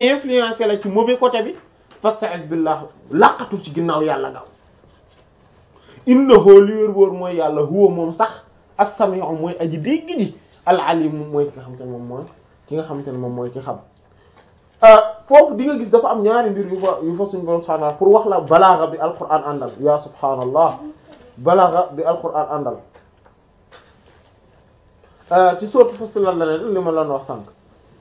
influencé la ci mauvais côté bi fasta'id billah laqatu ci ginnaaw yàlla gaaw innahu li wér wóor mooy yàlla huwa moom sax as-sami'u mooy aji dégg ji al-alim mooy ki nga xamante ne moom mooy ki nga xamante ne moom mooy ki xam foofu di nga gis dafa am ñaari mbir yu fa yu fa suñu borom subhanahu wa ta'ala pour wax la balaaga bi alquran àndal ya subhanallah balaaga bi alquran àndal ci sourate Fussilat la ne li ma lan wax sànq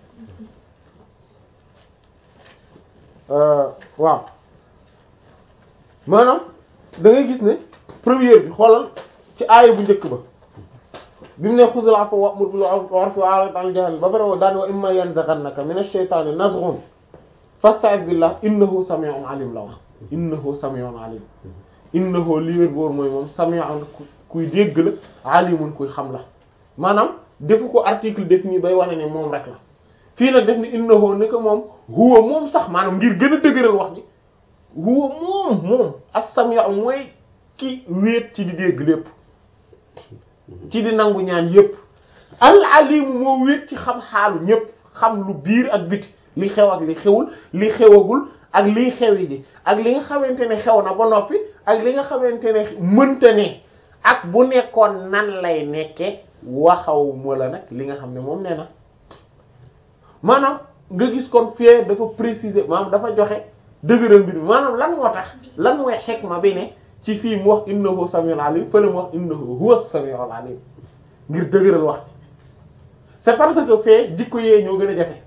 waaw maanaam da ngay gis ne première bi xoolal ci aaya bu njëkk ba bi mu ne xudul afwa wa'mur bil urfi wa'rid 'anil jaahiliin ba pare daan wa imma yanzaghannaka minash shaytaani nazghun fasta'iz billah innahu sami'un 'aliim la wax innahu sami'un 'aliim innahu li wér boor mooy moom sami'un kuy dégg la 'aliimun kuy xam la maanaam defu ko article défini bay wane ne moom rek la fii nag def ni innahu ne ko moom huwa moom sax maanaam ngir gën a dëgëral wax ji huwa moom moom as-sami'u mooy ki wéet ci di dégg lépp ci di nangu ñaan yépp al-alimu moo wéet ci xam xaalu ñépp xam lu biir ak biti li xew ak li xewul li xewagul ak liy xewi ji ak li nga xamante ne xew na ba noppi ak li nga xamante ne mënta ne ak bu nekkoon nan lay nekke waxaw ma la nag li nga xam ne moom nee na maanaam nga gis kon fee dafa préciser maanaam dafa joxe dëgëral mbir mi maanaam lan moo tax lan mooy xikma bi ne ci fii mu wax innahu samiul alim fële mu wax innahu huwa samiul alim ngir dëgëral wax c'est parce que fee jikko yee ñoo gën a jafe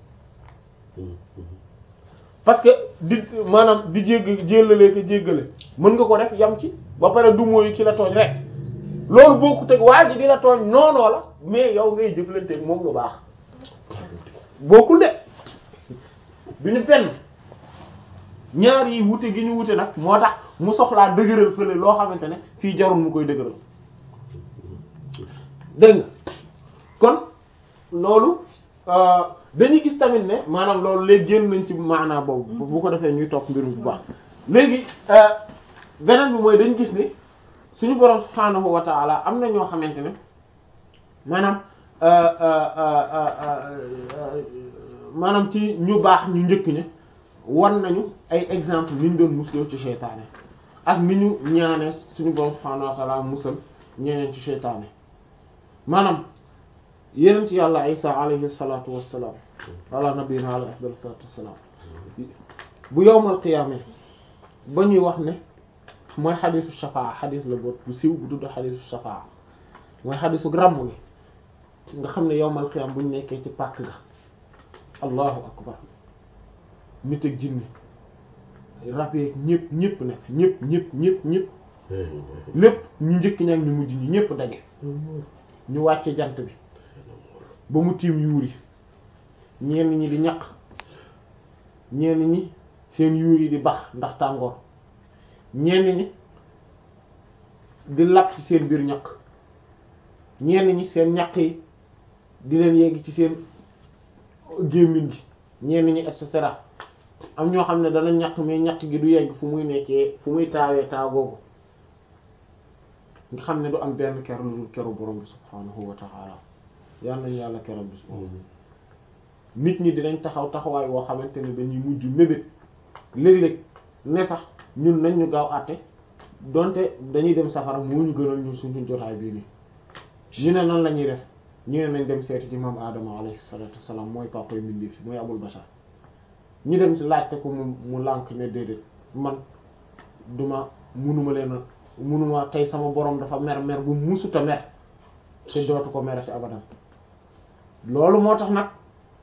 parce que di maanaam di jégg jéllalee ko jéggale mën nga ko def yam ci ba pare du mooyu ki la tooñ rek loolu bokkut ak waa ji di la tooñ noonoo la mais yow ngay jëflanteeg moom lu baax bokkul de du ñu fenn ñaar yi wute gi ñu wute nag moo tax mu soxlaa dëgëral fële loo xamante ne fii jarul mu koy dëgëral dégg nga kon loolu dañuy gis tamit ne maanaam loolu léegi génn nañ ci maanaa boobu bu ko defee ñuy topp mbirum bu baax léegi beneen bi mooy dañu gis ne suñu borom subhaanahu wa ta'ala am na ñoo xamante ne maanaam maanaam ci ñu baax ñu njëkk ña wan nañu ay exemple ni ñu doon musloo ci seytaane ak ni ñu ñaane suñu borom subhaanahu wa ta'ala musal ñeneen ci seytaane maanaam yeneen ci yàlla isa alayhi salatu wassalaam ala nabiyina alayhi afdal salatu wassalaam bu yowmal qiyaama ba ñuy wax ne mooy xadisu shafaa xadis la boot bu siiw bu tudd xadisu shafaa mooy xadisu ràmm gi nga xam ne yowmal qiyaama bu ñu nekkee ci pàkk ga allahu akbar nit ak jinne rab yeeg ñëpp ñëpp nekk ñëpp ñëpp ñëpp ñëpp lépp ñu njëkk ñaag ñu mujj ñi ñëpp daje ñu wàcce jant bi ba mu tiim yuuri ñenn ñi di ñaq ñenn ñi seen yuur yi di bax ndax tàngoor ñenn ñi di lap ci seen biir ñaq ñenn ñi seen ñaq yi di leen yegg ci seen gémmiñ gi ñenn ñi et cetera am ñoo xam ne dana ñaq mais ñaq gi du yegg fu muy nekkee fu muy taawee taagoogu nga xam ne du am benn ker lu dul keru borom bi subhaanahu wa ta'ala yal nañu yàlla keral bis boobu nit ñi dinañ taxaw taxawaay woo xamante ne dañuy mujj mébét léeg-léeg ne sax ñun nañ ñu gaaw àtte donte dañuy dem safara moo ñu gënal ñu suñu jotaay bii nii ñu ne nan la ñuy def ñu ne nañ dem seeti ci maam Adama alayhi salatu wassalam mooy papa yu mbindeef fi mooy abul bashar ñu dem ci laajte ko mu mu lànk ne déedéet man duma munuma leen a munuma tey sama borom dafa mer mer bu musuta mer te dootu ko merati abadan loolu moo tax nag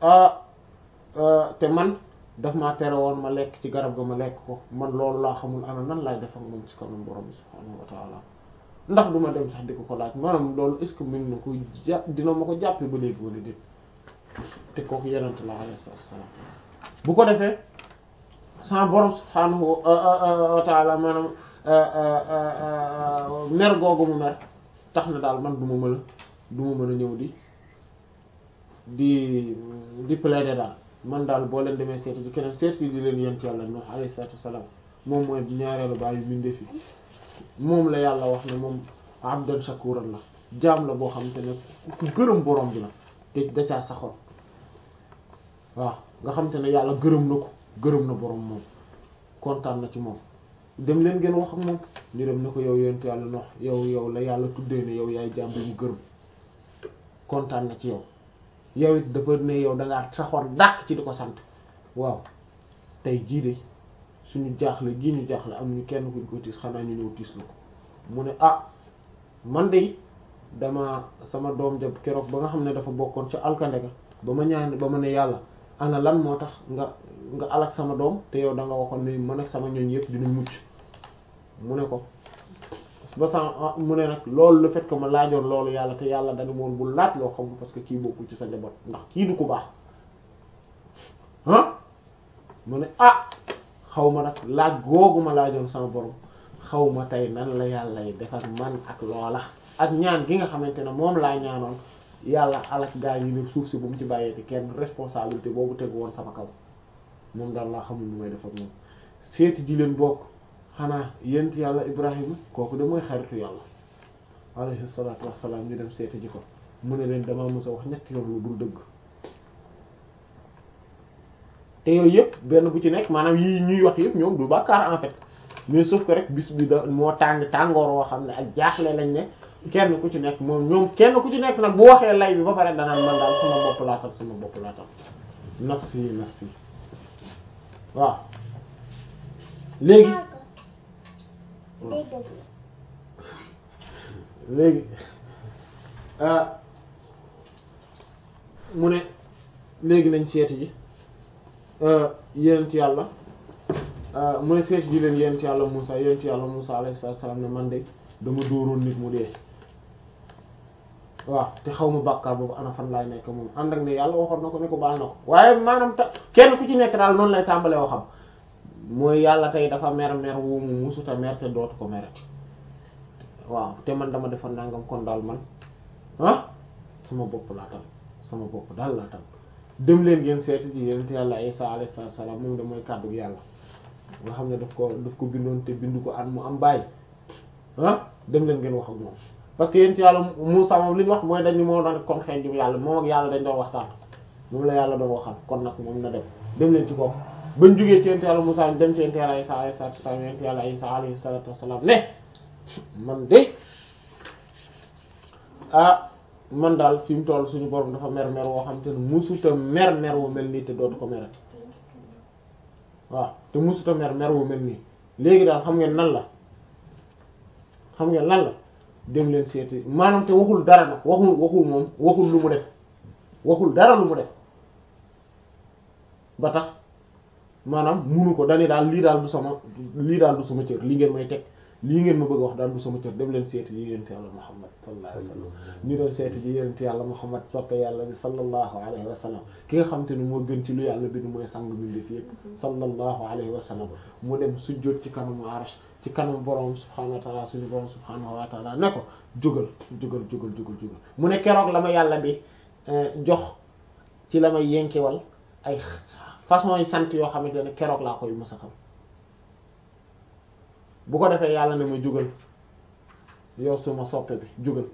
te man daf maa tere woon ma lekk ci garab ga ma lekk ko man loolu laa xamul ana nan laay def ak moom ci kanam borom bi subhaanahu wa ta'ala ndax duma dem sax di ko ko laaj maanaam loolu est ce que mën na ko jàpp dina ma ko jàppee ba léegi wala déet te kooku yenent la alayhi salaam bu ko defee sama borom subhaanahu wa ta'ala maanaam mer googu mu mer tax na daal man du ma mën a du ma mën a ñëw di di di plaider daal man daal boo leen demee seeti di keneen seeti di leen yent yàlla Nuh alayhi salaatu wassalaam moom mooy ñaareelu bàyyi mbindeef yi moom la yàlla wax ne moom abdan shakuran la jaam la boo xam te ne ku gërëm borom bi la te da caa saxoon waaw nga xam te ne yàlla gërëm na ko gërëm na borom moom kontaan na ci moom dem leen ngeen wax ak moom ñu dem ne ko yow yonent yàlla nox yow yow la yàlla tuddee ne yow yaay jaam bi mu gërëm kontaan na ci yow yow it dafa ne yow da ngaa saxoon dàq ci di ko sant waaw tey jii de suñu jaaxle gii ñu jaaxle amuñu kenn kuñ ko tiis xanaa ñu ñëw tiis la ko mu ne ah man de dama sama doom jab keroog ba nga xam ne dafa bokkoon ca alkande ga ba ma ñaan ba ma ne yàlla ana lan moo tax nga nga alak sama doom te yow da nga waxoon ni man ak sama ñooñ yëpp dinañ mucc mu ne ko ba sama mu ne nag loolu le fait que ma laajoon loolu yàlla te yàlla dañu moon bu laaj loo xam parce que kii bokkul ci sa njaboot ndax kii du ku baax ah mu ne ah xaw ma nag laaj googu ma laajoon sama borom xaw ma tey nan la yàlla yi def ak man ak loola ak ñaan gi nga xamante ne moom laa ñaanoon yàlla alak gaa yi ne suuf si bu mu ci bàyyeeti kenn responsabilité boobu tegu woon sama kaw moom daal laa xamul nu may def ak moom seeti ji leen bokk xanaa yent yàlla ibrahima kooku de mooy xaritu yàlla alayhi salaatu wassalaam ñu dem seeti ji ko mu ne leen dama mës a wax ñetti yoon lu dul dëgg te yooyu yëpp benn bu ci nekk maanaam yi ñuy wax yëpp ñoom du bàkkaar en fait mais sauf que rek bis bi da moo tàng tàngoor woo xam ne ak jaaxle lañ ne kenn ku ci nekk moom ñoom kenn ku ci nekk nag bu waxee lay bi ba pare danaan man daal sama bopp laatal sama bopp laatal nafsi nafsi waaw léegi léegi mu ne léegi nañ seeti ji yénent yàlla mu ne seeti ji leen yénent yàlla Musaa yénent yàlla Musaa alayhi salaam ne man de dama dóoroon nit mu dee waaw te xaw ma bàkkaar boobu ana fan laay nekk moom ànd ak ne yàlla waxoon na ko ne ko baal na ko waaye maanaam ta kenn ku ci nekk daal noonu lay tàmbalee waxam mooy yàlla tey dafa mer mer wu mu musuta mer te dootu ko merati waaw te man dama defa nangam kon daal man ah sama bopp laa tal sama bopp daal laa tal dem leen ngeen seeti ji yonent yàlla Isa alayhi salaam moom da mooy kàddu yàlla nga xam ne daf ko daf ko bindoon te bindu ko at mu am bàyyi ah dem leen ngeen wax ak moom parce que yonent yàlla Muusaa moom li ñu wax mooy dañu moo doon kon xeet ju yàlla moom ak yàlla dañ doon waxtaan moom la yàlla doon waxal kon nag moom na dem dem leen ci kooku bañ jógee ci yonent yàlla Muusaa dem ci yonent yàlla Isa alayhi salaatu wassalaam yonent yàlla Isa alayhi salaatu wassalaam ne man de ah man daal fi mu toll suñu borom dafa mer mer woo xam te ne musuta mer mer wu mel nii te dootu ko merati waaw te musuta mer mer wu mel nii léegi daal xam ngeen nan la xam ngeen lan la dem leen seeti maanaam te waxul dara nag waxul waxul moom waxul lu mu def waxul dara lu mu def ba tax maanaam munu ko dani daal lii daal du sama lii daal du sama cër lii ngeen may teg lii ngeen ma bëgg wax daal du sama cër dem leen seeti ji yonent yàlla Muhammad sallallahu alayhi wa sallam ñu doon seeti ji yonent yàlla Muhammad soppe yàlla bi sallallahu alayhi wa sallam ki nga xam te ne moo gën ci lu yàlla bi mooy sang bi def yëpp sallallahu alayhi wa sallam mu dem sujjóot ci kanamu arash ci kanam borom subhaanahu wa taala suñu borom subhaanahu wa taala ne ko jógal jógal jógal jógal jógal mu ne keroog la ma yàlla bi jox ci la may yenkewal ay façon yi sant yoo xamante ne keroog laa koy mës a xam bu ko defee yàlla ne ma jógal yow suma soppe bi jógal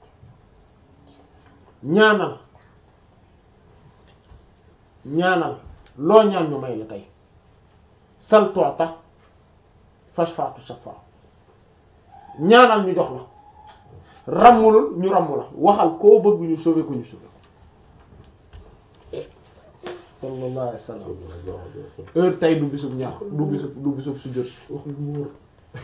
ñaanal ñaanal loo ñaan ñu may la tey sal tu'ta fashfa'tu shafa ñaanal ñu jox la rammulul ñu ramm la waxal koo bëgg ñu sauver ko ñu sauver ko sallallahu alayhi wasallam heure tey du bisub ñaar du bisub du bisub su jot wax mu wóor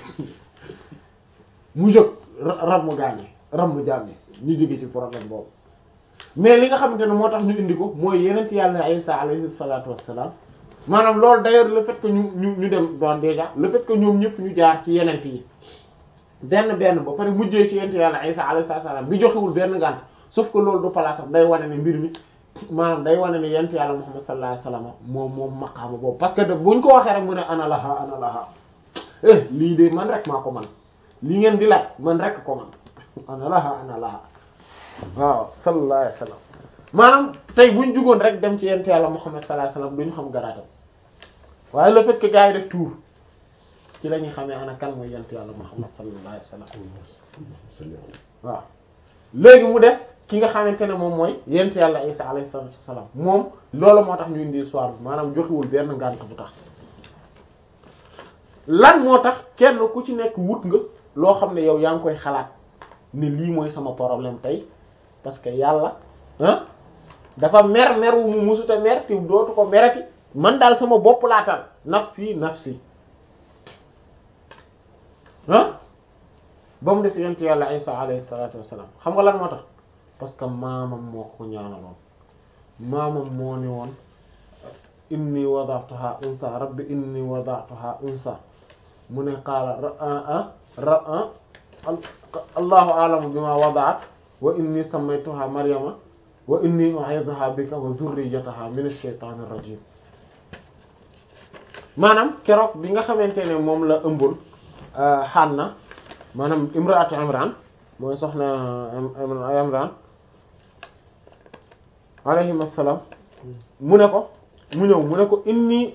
mu jóg ram mu gaañe ram mu jàmme ñu jóge ci problème boobu mais li nga xamante ne moo tax ñu indi ko mooy yenent yàlla Isa alayhi salatu wassalam maanaam loolu d'ailleurs le fait que ñu ñu ñu dem doon déjà le fait que ñoom ñëpp ñu jaar ci yenent yi benn benn ba pare mujjee ci yenent yàlla Isa alayhi salaam bi joxewul benn ngànt sauf que loolu du place day wane ne mbir mi maanaam day wane ne yenent yàlla Muhammad sallallahu alayhi wasallam moom moom maqaama boobu parce que de buñ ko waxee rek mu ne ana laha ana laha eh lii de man rek maa ko man lii ngeen di laaj man rek ko man ana laha ana laha waaw sallallahu alayhi wasallam maanaam tey buñ jugoon rek dem ci yent yàlla Muhammad sallallahu alayhi wasallam duñu xam garaatam waaye le fait que gars yi def tour ci la ñuy xamee ana kan mooy yent yàlla Muhammad sallallahu alayhi wasallam waaw léegi mu des ki nga xamante ne moom mooy yent yàlla Isa alayhi salaatu wassalaam moom loolu moo tax ñu indi histoire bi maanaam joxiwul benn ngànt bu tax lan moo tax kenn ku ci nekk wut nga loo xam ne yow yaa ngi koy xalaat ne lii mooy sama problème tey parce que yàlla ah dafa mer mer wu mu musuta mer te dootu ko merati man daal sama bopp laatal nafsi nafsi ah ba mu des yent yàlla Isa alayhi salaatu wassalaam xam nga lan moo tax parce que maamam moo ko ñaanaloon maamam moo ni woon inni wada'tuha unsa rabbi inni wada'tuha unsa mu ne qaala ra allahu a'lamu bima wada'at wa inni sammaytuha maryama wa inni u'idhuha bika wa dhurriyyataha min ash-shaytanir rajim maanaam keroog bi nga xamante ne moom la ëmbul Hanna maanaam imraatu Imran mooy soxna Imran alayhi assalam mu ne ko mu ñëw mu ne ko inni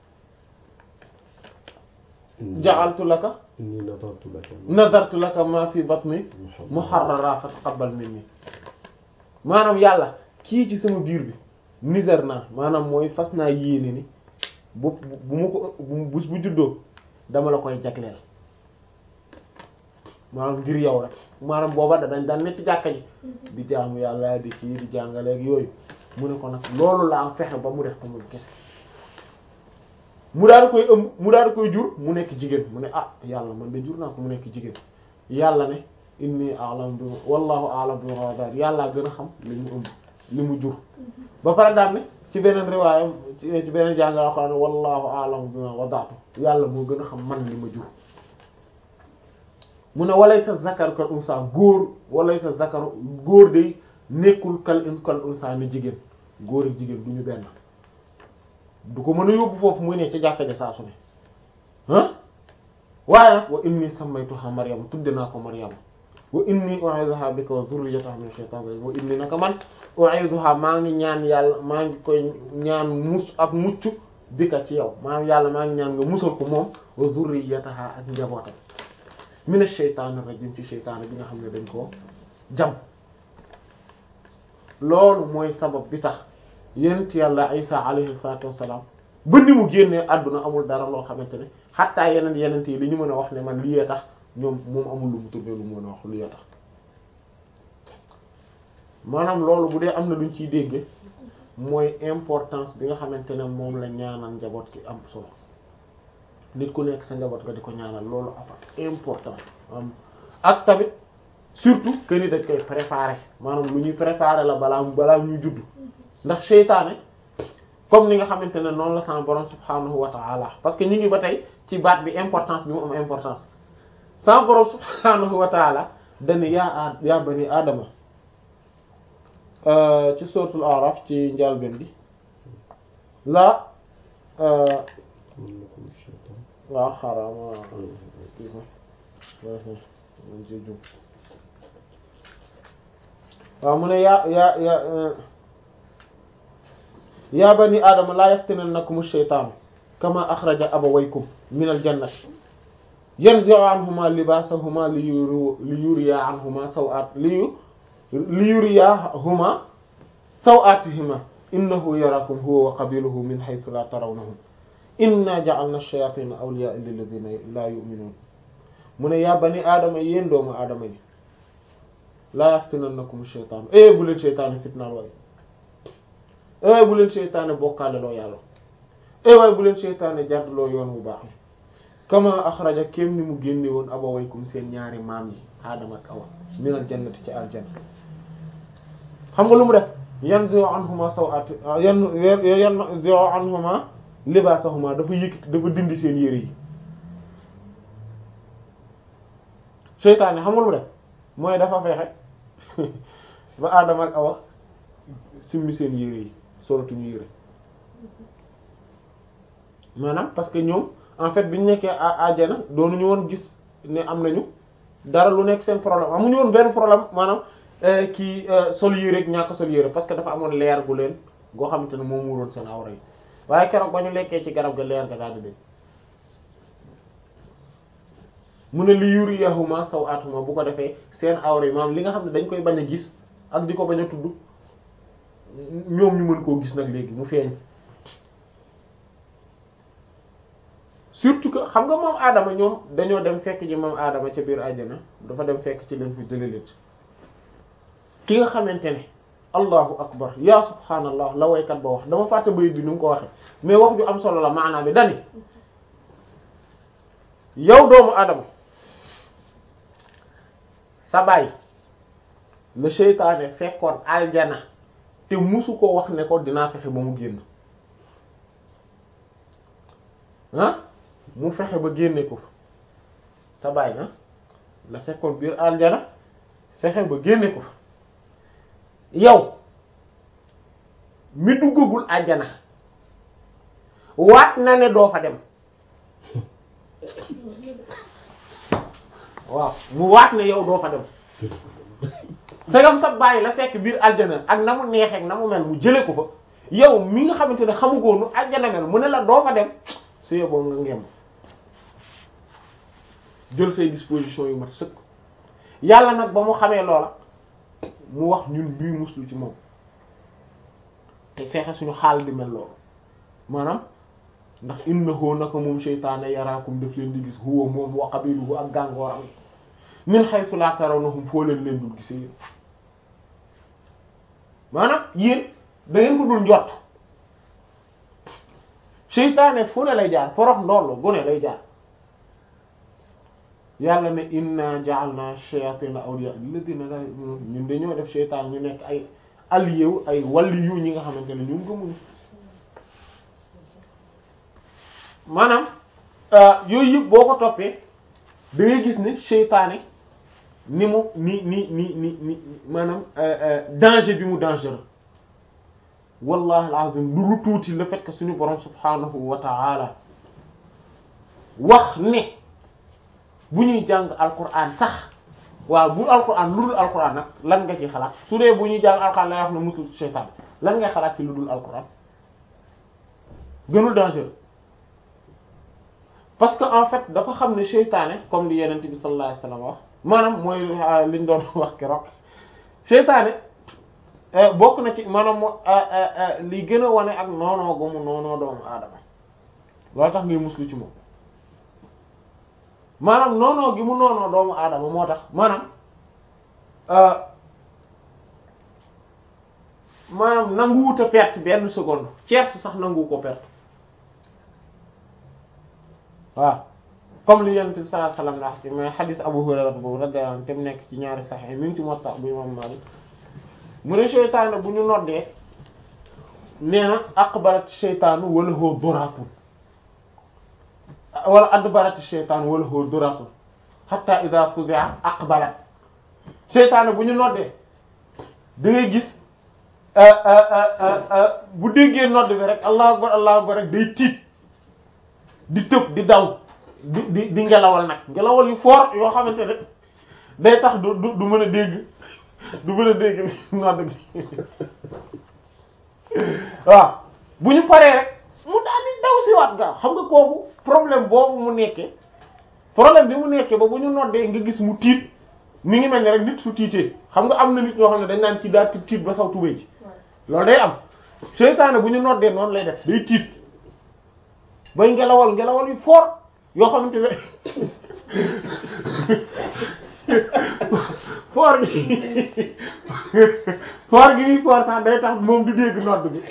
ja'altu laka inni nadartu laka nadartu laka ma fi batni muharrara fa taqabbal minni maanaam yàlla kii ci sama biir bi niser naa maanaam mooy fas naa yéene ni bu bu ma ko bu bu juddoo dama la koy jagleel maanaam ngir yow rek maanaam booba da dañ daan ne ci jàkka ji di jaamu yàlla di kii di jàngaleeg yooyu mu ne ko nag loolu laa fexe ba mu def ko mu kese mu daal di koy ëmb mu daal di koy jur mu nekk jigéen mu ne ah yàlla man de jur naa ko mu nekk jigéen yàlla ne inni a'lam bi wallahu a'lam bi wadar yàllaa gën a xam li mu ëmb li mu jur ba pare daal ne ci beneen riwaayam ci beneen jàngal ko ne wallahu a'lam bi wadatu yàlla moo gën a xam man li ma jur mu ne walay sa zakar kal unsa góor walay sa zakar góor de nekkul kal kal unsa ni jigéen góor ak jigéen du ñu benn du ko mën a yóbbu foofu muy ne ci jàkka ja saa su ne ah waaye nag wa inni sammaytuha maryam tudde naa ko maryam wa inni u'izuha bika wa dhurriyyataha min shaytanir rajim wa inni naka man u'izuha maa ngi ñaan yàlla maa ngi koy ñaan mus ak mucc bika ci yow maanaam yàlla maa ngi ñaan nga musal ko moom wa dhurriyyataha ak njabootam min shaytanir rajim ci shaytaan bi nga xam ne dañ koo jam loolu mooy sabab bi tax yonent yàlla Isa alayhi salaatu wassalaam ba ni mu génnee àdduna amul dara loo xamante ne xattaa yeneen yenent yi li ñu mën a wax ne man lii tax ñoom moom amul lu mu tuddee lu mu mën a wax lii tax maanaam loolu bu dee am na luñ ciy dégge mooy importance bi nga xamante ne moom la ñaanal njaboot ki am solo nit ku nekk sa njaboot nga di ko ñaanal loolu afa important am ak tamit surtout que ni dañ koy préparer maanaam lu ñuy préparer la balaa balaa ñuy judd ndax seytaane comme ni nga xamante ne noonu la sama borom subhanahu wa ta'ala parce que ñu ngi ba tey ci baat bi importance bi mu am importance sama borom subhanahu wa ta'ala dañu yaa a yaa bani aadama ci suratul araf ci njàlbeen bi la waaw xarama waaw mu ne yaa yaa yaa yaa bani aadama laa yaftinannakum ash-shaytaanu kama axraja abawaykum min al-jannati yanzi'u anhuma libaasahuma li yuriya anhuma saw'at li yuriyahuma saw'atihima innahu yarakum huwa wa qabiluhu min haythu la tarawnahum inna ja'alna ash-shayatina awliya'a lilladhina la yu'minun mu ne yaa bani aadama yéen doomu aadama yi laa yaftinannakum ash-shaytaanu e bu leen shaytaane fitnaal waaye ewaay bu leen seytaane bokkaale loo yàlla ewaay bu leen seytaane jàddloo yoon bu baax kama axraja kem ni mu génne woon abawaykum seen ñaari maam yi aadama ak awa minal jannati ci aljanna xam nga lu mu def yanzi'u anhuma sawati yan yanzi'u anhuma libaasahuma dafa yëkkati dafa dindi seen yére yi seytaane xam nga lu mu def mooy dafa fexe ba aadama ak awa simmi seen yére yi solatuñu yére maanaam parce que ñoom en fait bi ñu nekkee àjjana doonuñu woon gis ne am nañu dara lu nekk seen problème amuñu woon benn problème maanaam kii sol yére ak ñàkk sol yére parce que dafa amoon leer gu leen goo xamante ne moom muuroon seen awra yi waaye keroog ba ñu lekkee ci garab ga leer ga daal di dee mu ne li yuriyahuma sawatuma bu ko defee seen awra yi maanaam li nga xam ne dañ koy bañ a gis ak di ko bañ a tudd ñoom ñu mën koo gis nag léegi mu feeñ surtout que xam nga moom aadama ñoom dañoo dem fekk ji moom aadama ca biir àjjana dafa dem fekk ci leen fi jëlelit ki nga xamante ne allahu akbar ya subhaanallah la waykat ba wax dama fàtte bayit bi ni mu ko waxe mais wax ju am solo la maanaam bi dani yow doomu aadama sa baay la seytaane fekkoon aljana te musu ko wax ne ko dinaa fexe ba mu génn ah mu fexe ba génne ko fa sa baay na la fekkoon biir aljana fexe ba génne ko fa yow mi duggagul aljana waat na ne doo fa dem waaw mu waat ne yow doo fa dem sagam sa bàyyi la fekk biir aljana ak na mu neexee ak na mu mel mu jële ko fa yow mi nga xamante ne xamugoonu aljana mel mu ne la doo fa dem su yeboo nga ngemb jël say disposition yu mat sëkk yàlla nag ba mu xamee loola mu wax ñun ñuy muslu ci moom te fexe suñu xaal di mel loolu maanaam ndax innahu naka moom seytaane yaraakum daf leen di gis huwa moom wa qabiluhu ak gàngooram min haythu la tarawnahum foo leen leen dul gisee yéen maanaam yéen da ngeen ko dul njort seytaane fu ne lay jaar forox ndoll gu ne lay jaar yàlla ne inna ja'alna shayatina awliya alladhina la yu'minun ñun dañoo def seytaan ñu nekk ay alliés ay waliyu ñi nga xamante ne ñun gëmuñu maanaam yooyu yëpp boo ko toppee da ngay gis ne seytaane ni mu ni ni ni ni ni maanaam danger bi mu dangereux wallahi alazim du lu tuuti le fait que suñu borom subhanahu wa ta'ala wax ne bu ñuy jàng alquran sax waaw bu alquran lu dul alquran nag lan nga ci xalaat su dee bu ñuy jàng alquran lay wax ne musul seytaan lan ngay xalaat ci lu dul alquran gënul dangereux parce que en fait dafa xam ne seytaane comme li yenent bi sallallahu alayhi wasallam wax maanaam mooy liñ doon wax keroog seytaane bokk na ci maanaam mo li gën a wane ak noonoo gomu noonoo doomu aadama loolu tax ngay muslu ci moom maanaam noonoo gi mu noonoo doomu aadama moo tax maanaam maanaam nanguwut a perte benn seconde tierce sax nanguwu ko perte waaw comme li yonent bi sallallahu alayhi wasallam wax ci mais xadis Abu Hurayra boobu radiyallahu anhu te mu nekk ci ñaari Sahih mi ngi ci Muwatta bu Imam Malik mu ne seytaane bu ñu noddee nee na aqbarat seytaanu wala huwa duratun wala adbarat seytaanu wala huwa duratun hatta idha fuzi'a aqbalat seytaane bu ñu noddee da ngay gis bu déggee nodd bi rek allahu akbar allahu akbar rek day tiit di tëb di daw di di di ngelawal nag ngelawal yu fort yoo xamante ne day tax du du du mën a dégg du mën a dégg nodd gi waaw bu ñu paree rek mu daal di daw si waat gaaw xam nga kooku problème boobu mu nekkee problème bi mu nekkee ba bu ñu noddee nga gis mu tiit mi ngi mel ne rek nit su tiitee xam nga am na nit ñoo xam ne dañ naan ci daal tiit tiit ba saw tubéy ci loolu day am seytaane bu ñu noddee noonu lay def day tiit bay ngelawal ngelawal yu fort yoo xamante ne fort gi fort gi muy fort sax day tax moom du dégg nodd bi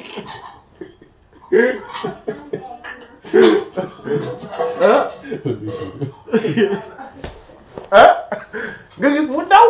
ah nga gis mu daw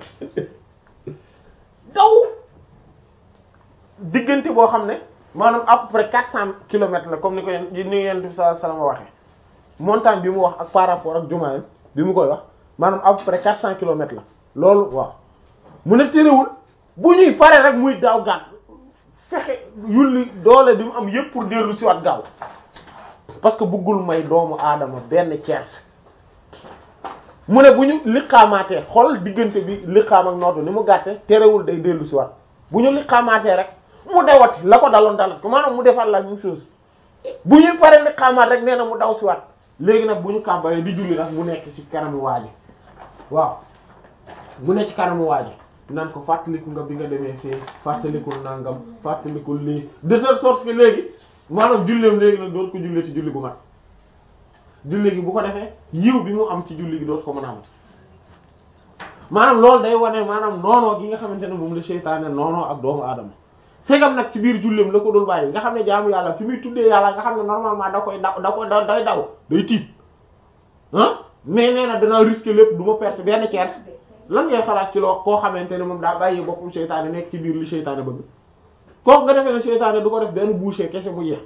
daw diggante boo xam ne maanaam à peu près quatre cent kilomètres la comme ni ko yen ni Yonent bi sallallahu alayhi wasallam waxee montagne bi mu wax ak par rapport ak jumaayam bi mu koy wax maanaam à peu près quatre cent kilomètres la loolu waaw mu ne terewul bu ñuy pare rek muy daaw gàtt fexe yulli doole bi mu am yépp pour dellu si waat gaaw parce que bëggul may doomu aadama benn tiers mu ne bu ñu liqaamaatee xool diggante bi liqaam ak nootu ni mu gàtte terewul day dellu si waat bu ñu liqaamaatee rek mu dawati la ko daloon dalat ko maanaam mu defaat la même chose bu ñuy pare liqaamaat rek nee na mu daw si waat léegi nag bu ñu kàmbaree di julli nag mu nekk ci kanamu waaji waaw mu nekk ci kanamu waaji naan ko fàttaliku nga bi nga demee fii fàttalikul nangam fàttalikul lii de telle sorte que léegi maanaam julleem léegi nag dootu ko jullee ci julli bu mat julli gi bu ko defee yiw bi mu am ci julli gi dootu ko mën a am maanaam loolu day wane maanaam noonoo gi nga xamante ne moom la seytaane noonoo ak doomu aadama segam nag ci biir julleem la ko dul bàyyi nga xam ne jaamu yàlla fi muy tuddee yàlla nga xam ne normalement da koy daw da ko da day daw day tiit ah mais nee na danaa risquer lépp du ma perte benn tiers lan ngay xalaat ci loo koo xamante ne moom daa bàyyi boppam seytaane nekk ci biir li seytaane bëgg kooku nga defee ne seytaane du ko def benn bouchée kese mu jeex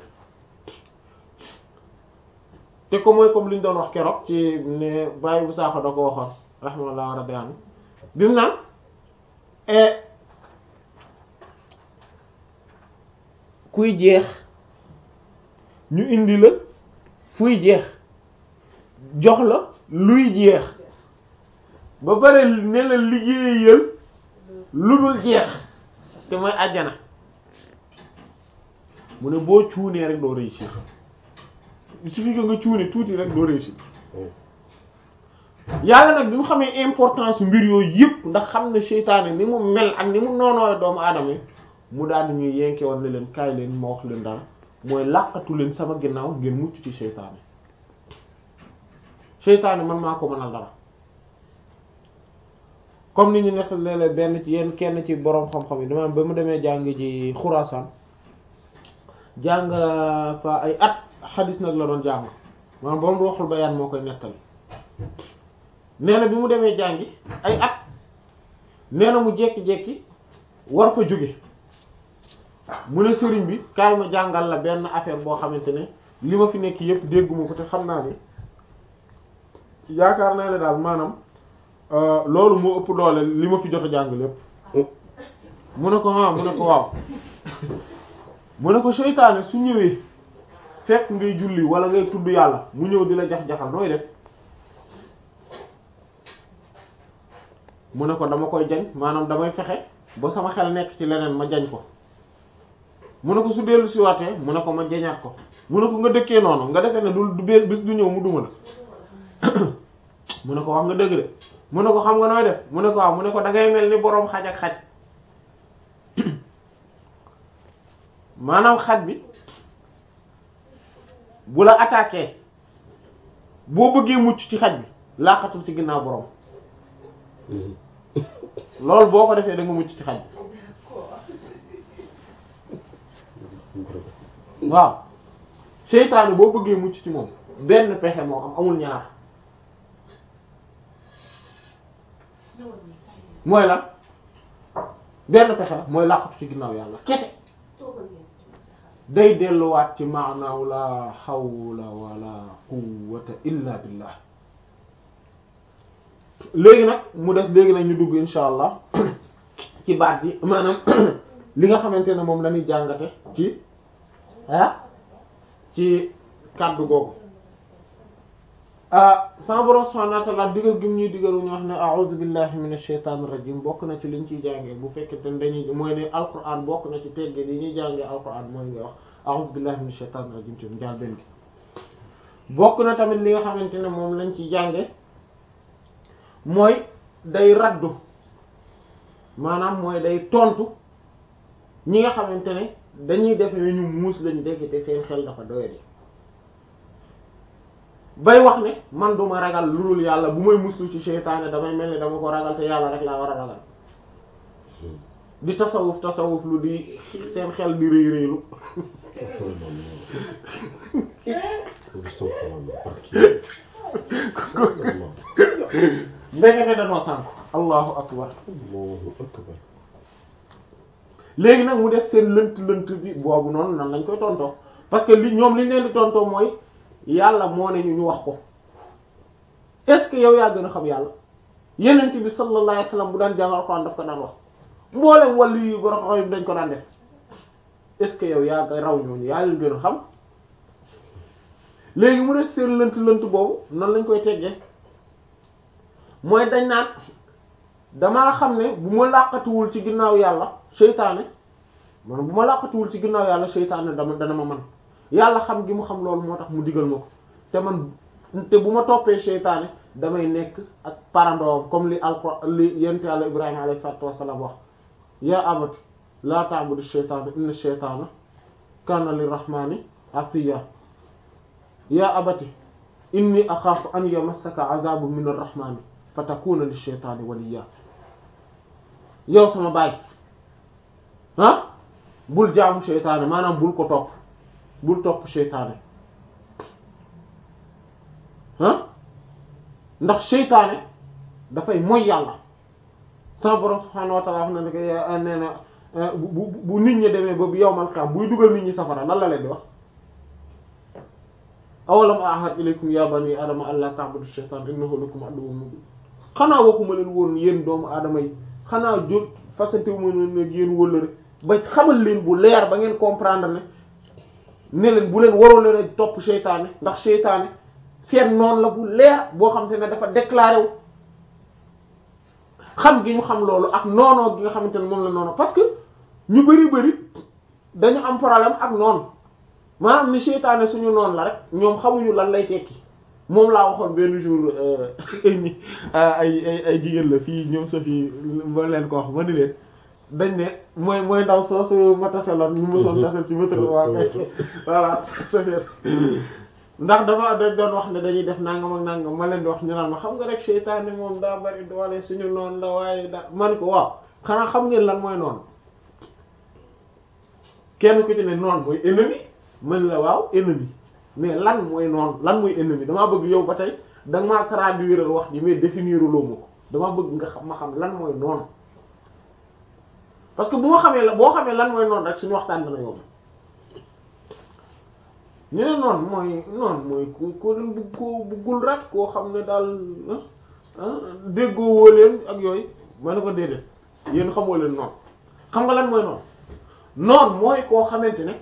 te ko mooy comme li ñu doon wax keroog ci ne bàyyi bu saaxo da ko waxoon rahmatullah rabbi anhu bi mu naan kuy jeex ñu indi la fuy jeex jox la luy jeex ba pare ne la liggéeyal lu dul jeex te mooy àjjana mu ne boo cuunee rek doo réussir il suffit que nga cuune tuuti rek doo réussir yàlla nag bi mu xamee importance mbir yooyu yëpp ndax xam ne seytaane ni mu mel ak ni mu noonoo doomu aadama yi mu daal ñuy yenke woon ne leen kaay leen ma wax leen daal mooy làqatu leen sama ginnaaw ngeen mucc ci seytaane seytaane man maa ko mënal dara comme ni ñu nekk léeg-léeg benn ci yenn kenn ci boroom xam-xam yi dama ba mu demee jàng ji Xuraasaan jàng fa ay at xadis nag la doon jàng maanaam boroom Ruuxul Bayaan moo koy nettali nee na bi mu demee jàngi ay at nee na mu jekki-jekki war fa jóge mu ne sëriñ bi kaay ma jàngal la benn affaire boo xamante ne li ma fi nekk yëpp dégguma ko te xam naa ni yaakaar naa ne daal maanaam loolu moo ëpp doole li ma fi jot a jàng lépp mu ne ko ah mu ne ko waaw mu ne ko seytaane su ñëwee fekk ngay julli wala ngay tudd yàlla mu ñëw di la jax-jaxal nooy def mu ne ko dama koy jañ maanaam damay fexe ba sama xel nekk ci leneen ma jañ ko mu ne ko su dellu si waatee mu ne ko ma jañaat ko mu ne ko nga dëkkee noonu nga defee ne du du bis du ñëw mu duma la mu ne ko wax nga dëgg de mu ne ko xam nga nooy def mu ne ko waaw mu ne ko da ngay mel ni boroom xaj ak xaj maanaam xaj bi bu la attaqué boo bëggee mucc ci xaj bi laqatul ci ginnaaw boroom loolu boo ko defee da nga mucc ci xaj bi waaw seytaane boo bëggee mucc ci moom benn pexe moo am amul ñaar mooy lan benn pexe la mooy làqatu ci ginnaaw yàlla kese day delluwaat ci maanaaw la hawla wala quwwata illa billah léegi nag mu des léegi nag ñu dugg insha allah ci baat yi maanaam li nga xamante ne moom la ñuy jàngate ci ah ci kàddu googu sama borom subhanahu wa ta'ala digal gi mu ñuy digal ñu wax ne a'udhu billahi minash shaitanir rajim bokk na ci liñ ciy jàngee bu fekkee te dañuy mooy ne alquran bokk na ci tegge li ñuy jàngee alquran mooy nga wax a'udhu billahi minash shaitanir rajim ci njaal benn gi bokk na tamit li nga xamante ne moom lañ ciy jànge mooy day raddu maanaam mooy day tontu ñi nga xamante ne dañuy def ne ñu muus lañu dekk te seen xel dafa doyadi bay wax ne man duma ragal lu dul yàlla bu may muslu ci seytaane damay mel ni dama ko ragal te yàlla rek laa war a ragal di tasawuf tasawuf lu di seen xel di rëy rëylu ndekete danoo sànk allahu akbar léegi nag mu def seen lënt lënt bi boobu noonu nan lañ koy tontoo parce que li ñoom liñ leen di tontoo mooy yàlla moo ne ñu ñu wax ko est-ce que yow yaa gën a xam yàlla yenent bi sallallahu alayhi wasallam bu daan jàng alxuraan daf ko daan wax mboolem wàllu yi borom xam dañ ko daan def est-ce que yow yaa nga raw ñooñu yaa leen gën a xam léegi mu def seen lënt lënt boobu nan lañ koy teggee mooy dañ naan damaa xam ne bu ma làqatuwul ci ginnaaw yàlla seytaane man bu ma làqatuwul ci ginnaaw yàlla seytaane dama dana ma man yàlla xam gi mu xam loolu moo tax mu digal ma ko te man te bu ma toppee seytaane damay nekk ak parandoom comme li alqur li yent yàlla ibrahima alayhi salatu wassalam wax ya abati la ta'budu shaytana inna shaytana kana lirrahmani asiya ya abati inni axaafu an yamassaka azabun min arrahmani fa takuna lishaytani waliya yow sama baay ah bul jaamu seytaane maanaam bul ko topp bul topp seytaane ah ndax seytaane dafay moy yàlla sama borom subhaanahu wa ta'ala wax na ne ko nee na bu bu nit ñi demee ba bu yowmal qiyaama buy dugal nit ñi safara lan la leen di wax awalam ahad ilaykum ya bani adama an la ta'budu shaytan innahu lakum aduwwun mubin xanaa waxuma leen woon yéen doomu aadama yi xanaa jot fasante wu ma ne yéen wëllëre ba xamal leen bu leer ba ngeen comprendre ne ne leen bu leen waroo leen a topp seytaane ndax seytaane seen noonu la bu leer boo xam te ne dafa déclaré wu xam gi ñu xam loolu ak noonoo gi nga xamante ne moom la noonu parce que ñu bari bari dañu am problème ak noonu maanaam ni seytaane suñu noonu la rek ñoom xamuñu lan lay tekki moom laa waxoon benn jour ay ay ay jigéen la fii ñoom sa fii ma leen ko wax ma ni leen dañ ne mooy mooy ndaw soosu ma taseloon ñu mosoon tasel ci métro waa kay voilà safeer ndax dafa dañ doon wax ne dañuy def nangam ak nangam ma leen di wax ñu naan ma xam nga rek seytaane moom daa bari doole suñu noonu la waaye da man ko waaw xanaa xam ngeen lan mooy noonu kenn ku ci ne noonu mooy ennemi man la waaw ennemi mais lan mooy noonu lan mooy ennemi damaa bëgg yow ba tey da nga maa traduire wax ji mais définir loo ma ko damaa bëgg nga xam ma xam lan mooy noonu parce que bu ma xamee la boo xamee lan mooy noonu rek suñu waxtaan dana yomb ñu ne noonu mooy noonu mooy ku ko leen bugg koo buggul rek koo xam ne daal déggoo woo leen ak yooyu ma ne ko déedéet yéen xamoo leen noonu xam nga lan mooy noonu noonu mooy koo xamante ne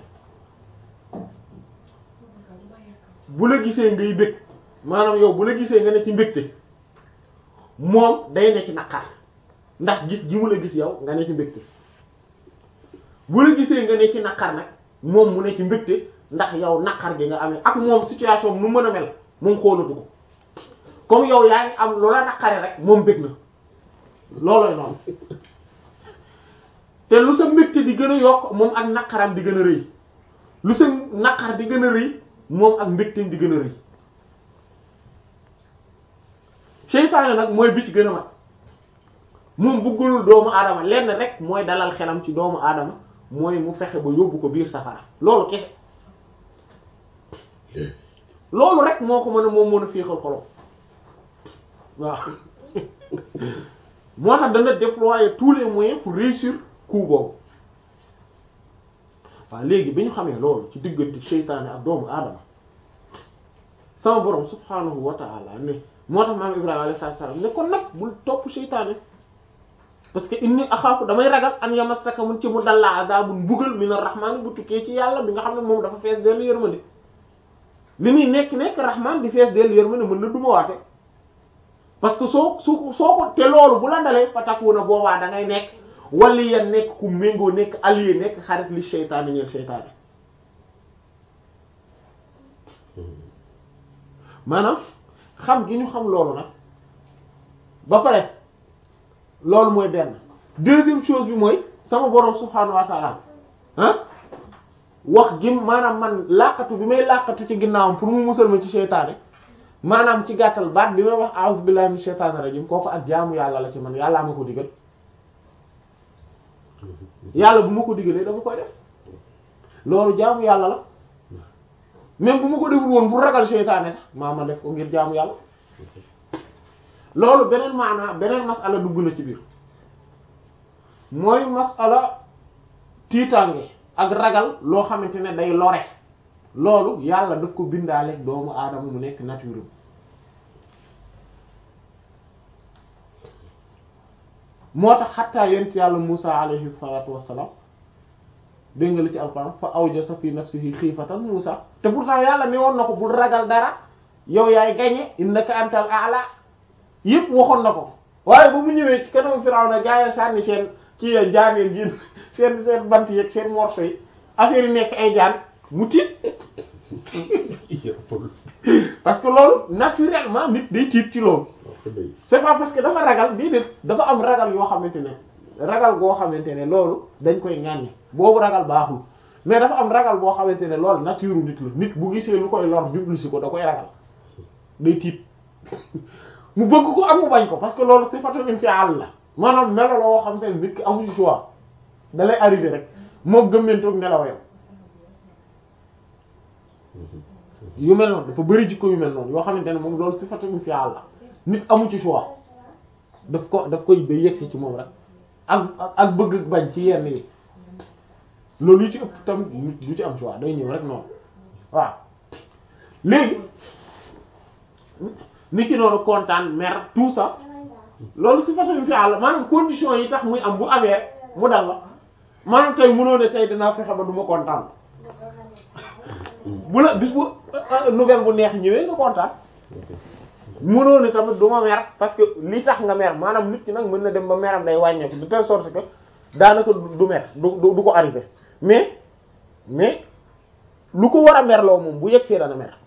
bu la gisee ngay bëgg maanaam yow bu la gisee nga ne ci mbégte moom day ne ci naqar ndax gis gi mu la gis yow nga ne ci mbégte bu la gisee nga ne ci naqar nag moom mu ne ci mbégte ndax yow naqar gi nga amee ak moom situation nu mën a mel moom xoolatu ko comme yow yaa ngi am loola naqare rek moom bëgg na loolooy noonu te lu sa mbégte di gën a yokk moom ak naqaram di gën a rëy lu sa naqar di gën a rëy moom ak mbégteem di gën a rëy seytaane nag mooy bi ci gën a mag moom bëggul doomu aadama lenn rek mooy dalal xelam ci doomu aadama mooy mu fexe ba yóbbu ko biir safara loolu kese loolu rek moo ko mën a moom mën a féexal xolom waaw moo tax dana déployer tous les moyens pour réussir coup boobu waaw léegi bi ñu xamee loolu ci diggante seytaane ak doomu aadama sama borom subhanahu wa ta'ala ne moo tax maam Ibrahima alayhi salaam ne kon nag bul topp seytaane parce que inni axaafu damay ragal an yamassaka mun ci mu dalla azabun mbugal min ar-rahman bu tukkee ci yàlla bi nga xam ne moom dafa fees dellu yërmande li muy nekk nekk rahman di fees dellu yërmande mën na duma waate parce que soo su soo ko te loolu bu la dalee fatakuna boobaa da ngay nekk wali ya nekk ku méngoo nekk allié nekk xarit li seytaane ñeel seytaane maanaam xam gi ñu xam loolu nag ba pare loolu mooy benn deuxième chose bi mooy sama borom subhaanahu wa ta'ala ah wax gi maanaam man làqatu bi may làqatu ci ginnaawam pour mu musal ma ci seytaane maanaam ci gàttal baat bi may wax a'udhu billahi minash shaytanir rajim kooku ak jaamu yàlla la ci man yàllaa ma ko digal yàlla bu ma ko digalee dama koy def loolu jaamu yàlla la même bu ma ko deful woon pour ragal seytaane sax maa ma def ko ngir jaamu yàlla loolu beneen maanaa beneen masala dugg na ci biir mooy masala tiitaange ak ragal loo xamante ne day lore loolu yàlla daf ko bindaaleeg doomu aadama mu nekk nature moo tax xattaa yent yàlla Musa alayhi salatu wassalam dégg nga li ci alquran fa awjasa fi nafsihi xiifatan Musa te pourtant yàlla ne woon na ko bul ragal dara yow yaay gañe innaka antal a'la yëpp waxoon na ko waaye ba mu ñëwee ci kanam Firawna gaaya sànni seen ci jaaneen gi seen seen bant yeeg seen morso yi affaire yi nekk ay jaan mu tiit parce que loolu naturellement nit day tiit ci loolu c'est pas parce que dafa ragal déedéet dafa am ragal yoo xamante ne ragal goo xamante ne loolu dañ koy ŋàññi boobu ragal baaxul mais dafa am ragal boo xamante ne loolu nature nit la nit bu gisee lu koy lor jublu si ko da koy ragal day tiit mu bëgg ko am mu bañ ko parce que loolu sifatun infial la maanaam melo la woo xamante ne nit ki amu ci choix da lay arrivé rek moo gëmmentoog nelawayam yu mel noonu dafa bëri jikko yu mel noonu yoo xamante ne moom loolu sifatun infial la nit amu ci choix daf ko daf koy day yegsi ci moom rek ak ak bëgg bañ ci yenn yi loolu yu ci ëpp tamit du ci am choix day ñëw rek noonu waaw léegi ni ki noonu kontaan mer tout ça loolu si façon fi àll maanaam condition yi tax muy am bu amee mu dal la maanaam tey mënoo ne tey dinaa fexe ba du ma kontaan bu la bis bu nouvelle bu neex ñëwee nga kontaan mënoo ne tamit du ma mer parce que li tax nga mer maanaam nit ki nag mën na dem ba meram day wàññeeku de telle sorte que daanaka du mer du du ko arrivé mais mais lu ko war a merloo moom bu yegsee dana mer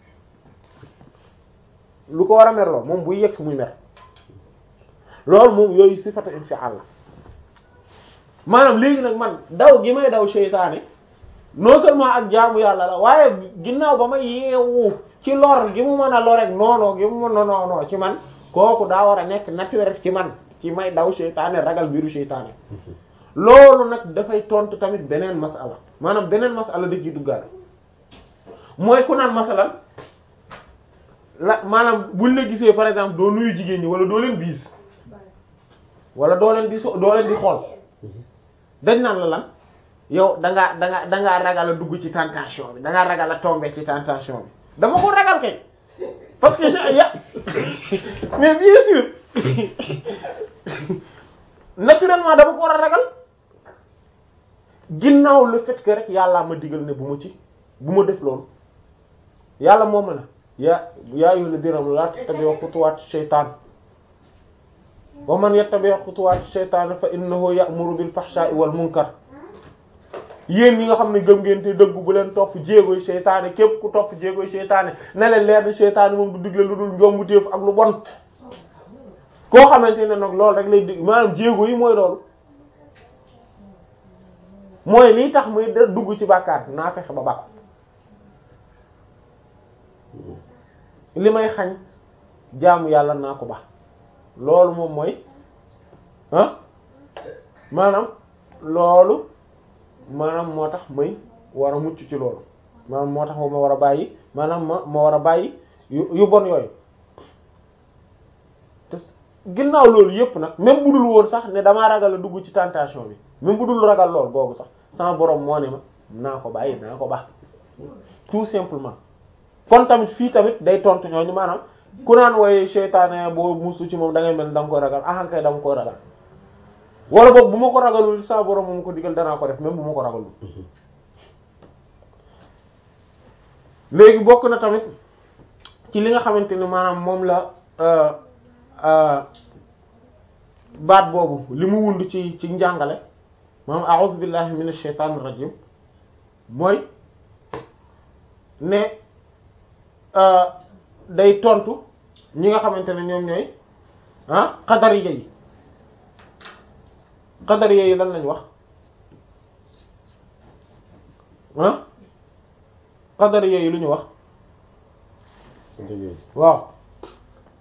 lu ko war a merloo moom buy yegg si muy mer loolu moom yooyu sifatu infial la maanaam léegi nag man daw gi may daw seytaane non seulement ak jaamu yàlla la waaye ginnaaw ba ma yeewu ci lor gi mu mën a lor rek noonoo gi mu mën a noonoo ci man kooku daa war a nekk naturel ci man ci may daw seytaane ragal biiru seytaane loolu nag dafay tontu tamit beneen masala maanaam beneen masala da ciy duggaale mooy ku naan masalan la maanaam buñ la gisee par exemple doo nuyu jigéen ñi wala doo leen biis wala doo leen di so doo leen di xool dañ naan la lan yow da ngaa da ngaa da ngaa ragal a dugg ci tentation bi da ngaa ragal a tomber ci tentation bi dama ko ragal kay parce que ya mais bien sûr naturellement dama ko war a ragal ginnaaw le fait que rek yàllaa ma digal ne bu ma ci bu ma def loolu yàlla moo ma ne yaa yaa ayyuhal ladina amanu laa tattabi'u xutuwaati shaytaan wa man yattabi' xutuwaati shaytaan fa innahu ya'muru bil fahshaa'i wal munkar yéen ñi nga xam ne gëm ngeen te dëggu bu leen topp jéegoy seytaane képp ku topp jéegoy seytaane ne leen leer na seytaane moom du digle lu dul njombu téef ak lu bon koo xamante ne nag loolu rek lay dig maanaam jéego yi mooy loolu mooy lii tax muy da dugg ci bàkkaar naa fexe ba bàkku li may xañ jaamu yàlla naa ko ba loolu moom mooy ah maanaam loolu maanaam moo tax may war a mucc ci loolu maanaam moo tax ma war a bàyyi maanaam ma ma war a bàyyi yu yu bon yooyu te ginnaaw loolu yépp nag même bu dul woon sax ne damaa ragal a dugg ci tentation bi même bu dul ragal lool boobu sax sama borom moo ne ma naa ko bàyyi naa ko baax tout simplement kon tamit fii tamit day tontu ñooñu maanaam ku naan wooye seytaane boo musu ci moom da ngay mel da nga koy ragal ahankay da nga koy ragal wala boog bu ma ko ragalul sa borom moom ko digal danaa ko def même bu ma ko ragalul léegi bokk na tamit ci li nga xamante ni maanaam moom la baat boobu li mu wund ci ci njàngale maanaam a'udhu billahi minash shaitanir rajim mooy ne day tontu ñi nga xamante ne ñoom ñooy ah qadariya yi qadariya yi lan lañ wax ah qadariya yi lu ñu wax waaw